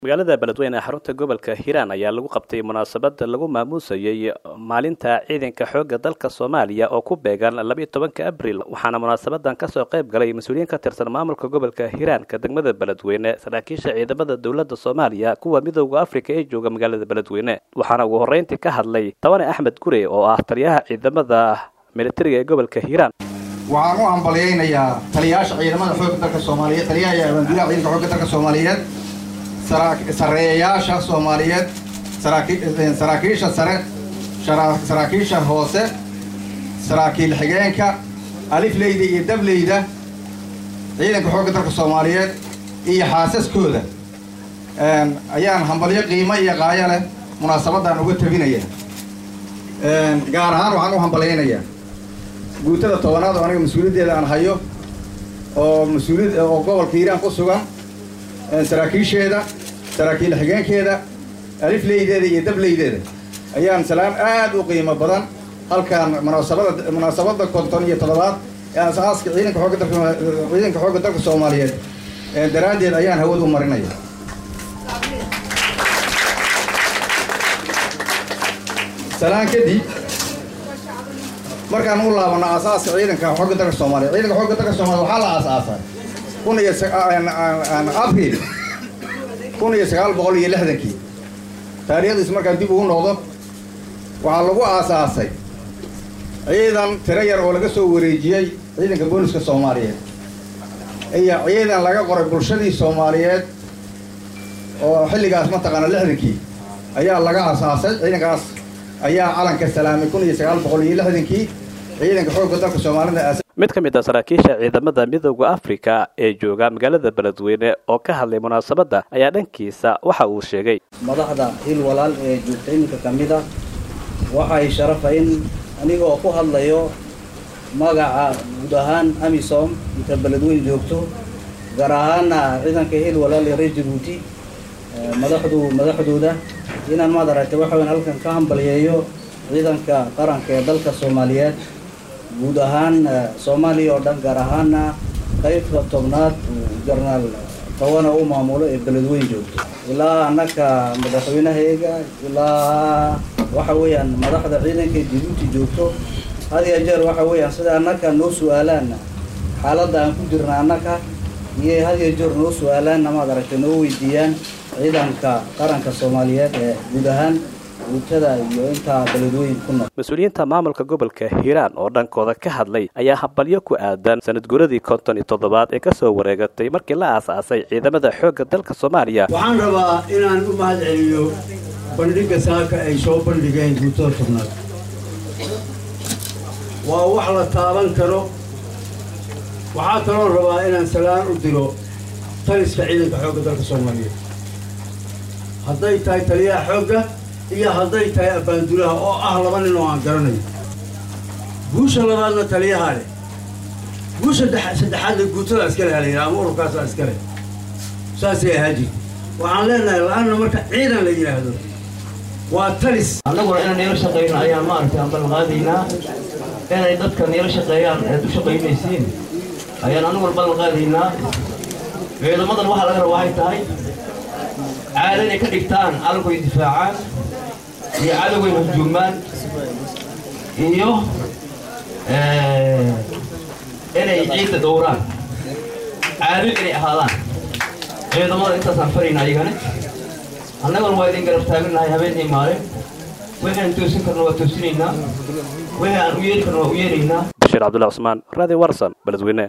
magaalada beledweyne ee xarunta gobolka hiiraan ayaa lagu qabtay munaasabad lagu maamuusayey maalinta ciidanka xoogga dalka soomaaliya oo ku beegan labiiyo tobanka abril waxaana munaasabadan kasoo qayb galay mas-uuliyiin ka tirsan maamulka gobolka hiiraanka degmada beledweyne saraakiisha ciidamada dowladda soomaaliya kuwa midooda afrika ee jooga magaalada beledweyne waxaana ugu horreyntii ka hadlay tabane axmed gure oo ah taliyaha ciidamada militariga ee gobolka hiiraan waxaan u hambalyaynayaa taliyayaasha ciidamada xoogga dalka soomaaliyeed taliyaha iyo abaanduulaha ciidanka xoogga dalka soomaaliyeed sareeyayaasha soomaaliyeed saraakiisha sare saraakiisha hoose saraakiil xigeenka alifleyda iyo dableyda ciidanka xoogga dalka soomaaliyeed iyo xaasaskooda ayaan hambalyo qiimo iyo qaayo leh munaasabadan uga tabinaya gaar ahaan waxaan u hambalyaynayaa guutada tobanaad oo aniga mas-uuliyaddeeda aan hayo oo mas-uuliyad oo gobolka hiiraan ku sugan saraakiisheeda saraakiil xigeenkeeda alifleydeeda iyo dableydeeda ayaan salaam aad u qiimo badan halkaan munaasabada munaasabada konton iyo toddobaad ee asaaska ciidanka xoogga dalka ciidanka xoogga dalka soomaaliyeed daraaddeed ayaan hawad u marinaya salaan kadib markaan u laabano aasaaska ciidanka xoogga dalka soomaaliya ciidanka xoogga dalka soomaliya waxaa la aasaasay kun iyo abril kun iyo sagaal boqol iyo lixdankii taariikhdiis markaan dib ugu noqdo waxaa lagu aasaasay ciidan tiro yar oo laga soo wareejiyey ciidanka booliska soomaaliyeed iyo ciidan laga qoray bulshadii soomaaliyeed oo xilligaas mataqaana lixdankii ayaa laga aasaasay ciidankaas ayaa calanka salaamay kun iyo sagaal boqol iyo lixdankii ciidanka xoogga dalka soomaalida mid ka mid ah saraakiisha ciidamada midooda afrika ee jooga magaalada beledweyne oo ka hadlay munaasabadda ayaa dhankiisa waxa uu sheegay madaxda hil walaal ee joogta iminka ka mid ah waxay sharafa in anigoo ku hadlayo magaca guud ahaan amisom inta beledweyne joogto gaar ahaana ciidanka hil walaal ee reer jabuuti madaxdu madaxdooda inaan maad aragtay waxa weyn halkan ka hambalyeeyo ciidanka qaranka ee dalka soomaaliyeed guud ahaan soomaaliya oo dhan gaar ahaana qaybta tobnaad jarnaal tawana u maamulo ee beledweyn joogto ilaa annaka madaxweynahayga ilaa waxa weeyaan madaxda ciidanka jabuuti joogto had iyo jeer waxa weeyaan sida annaka noo su-aalaan xaaladda aan ku jirna annaka iyo had iyo jeer noo su-aalaanna maad aragtay noo weydiiyaan ciidanka qaranka soomaaliyeed ee guud ahaan mas-uuliyiinta maamulka gobolka hiiraan oo dhankooda ka hadlay ayaa hambalyo ku aadan sanad guradii konton iyo toddobaad ee kasoo wareegatay markii la aasaasay ciidamada xoogga dalka soomaaliya waxaan rabaa inaan u mahad celiyo bandhigga saaka ay soo bandhigeen guutada tobnaad waa wax la taaban karo waxaa kaloo rabaa inaan salaan u diro taliska ciidanka xoogga dalka soomaaliyeed hadday tahay taliyaha xoogga iyo hadday tahay abbaandulaha oo ah laba nin oo aan garanayo guusha labaadna taliyaha leh guusha saddexaadna guutada iskale halayidhaha ama ururkaasaa iskale saasay ahaa jirta waxaan leenahay la-anna marka ciidan la yidhaahdo waa talis annaguna inaan niila shaqayno ayaan maaragtay aan ballanqaadaynaa inay dadka niila shaqeeyaan eed u shaqaynaysiin ayaan annaguna ballanqaadaynaa ciidamadan waxaa laga raba waxay tahay caado inay ka dhigtaan cadowgay difaacaan iyo cadowgay hurjuumaan iyo inay ciidda dhowraan caado inay ahaadaan ciidamada intaasaan farayna ayagana annaguna waa idin garab taaganahay habeenii maalin wixii aan toosin karno waa toosinaynaa wixii aan u yeeri karno waa u yeeraynaa bashiir cabdullahi cusmaan raadi warsan beledweyne